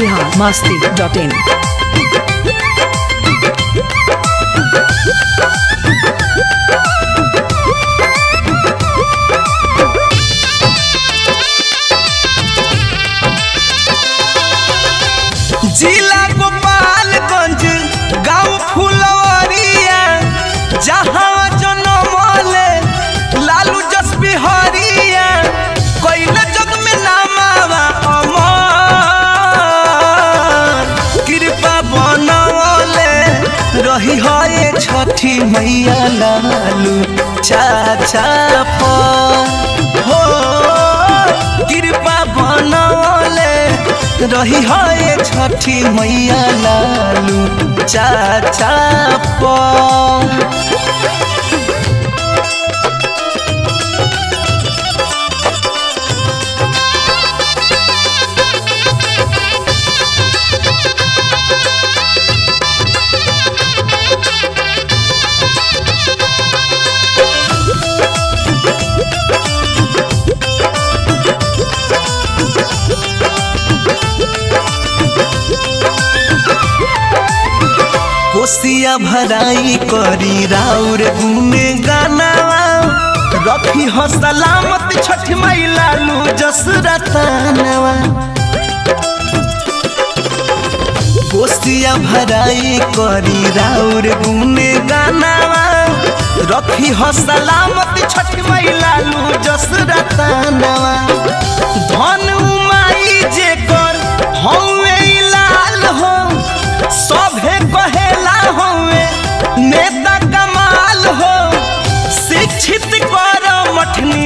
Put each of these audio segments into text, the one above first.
Bihar Masti dot इन जिला गोपालगंज गांव फुलवरिया जहाँ जनमले लालू जस बिहारिया कैले जग में नामावा अमर कृपा बनवले रही है छठी मैया लालू चाचा पर हो कृपा बनवले रही है छठी मैया लालू चाचा पर कोसिया भराई करी राउर गुने गानावा रखी हो सलामत छठ माई लालू जसरतानवा कोसिया भराई करी राउर गुने गानावा रखी हो सलामत छठ माई लालू जसरतानवा धन उमाई जेकर हौवे लाल हो सभे कहेला होवे नेता कमाल हो शिक्षित कर मठनी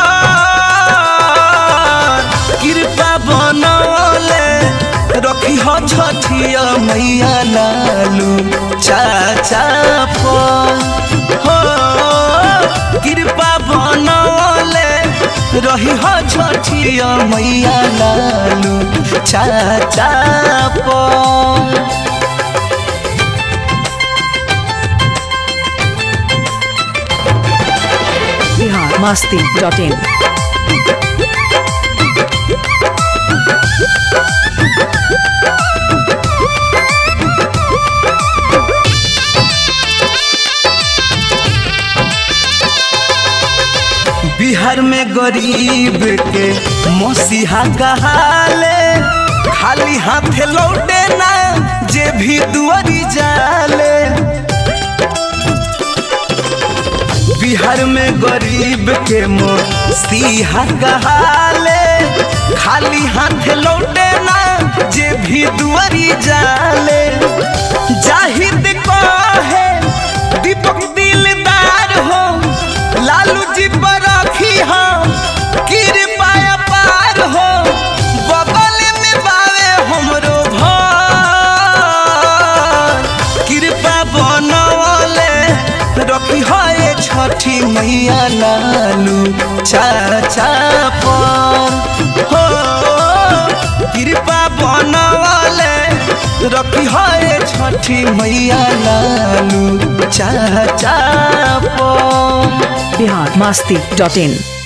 कृपा बनौले रखी हो छठिया मैया लालू चाचा पर हो कृपा बनौले रही हो छठिया मैया लालू चाचा पर बिहार मस्ती डॉट इन बिहार में गरीब के मसीहा कहाले खाली हाथे लौटे ना जे भी दुआरी जाले बिहार में गरीब के मसीहा कहाले खाली हाथे लौटे ना जे भी दुआरी जाले जाहिद कहे दीपक दिलदार हो लालू जी पर रखी हो कृपा पार हो बगल में बावे हमरो घर कृपा बनवले रखी है छठी मैया लालू चाचा पर हो कृपा बनवले रखी है छठी मैया लालू चाचा पर बिहार मस्ती डॉट इन